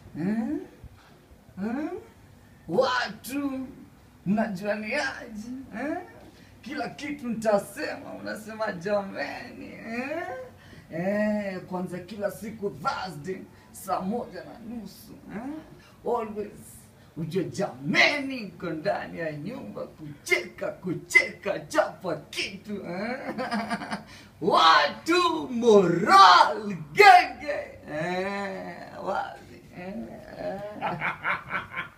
eh? Eh? Watu mnajuaniaje eh? Kila kitu nitasema, unasema jameni eh? Eh, kwanza kila siku Thursday saa moja na nusu eh? Always ujue jameni, niko ndani ya nyumba kucheka kucheka, chapa kitu eh? Watu moral genge eh? Wazi eh?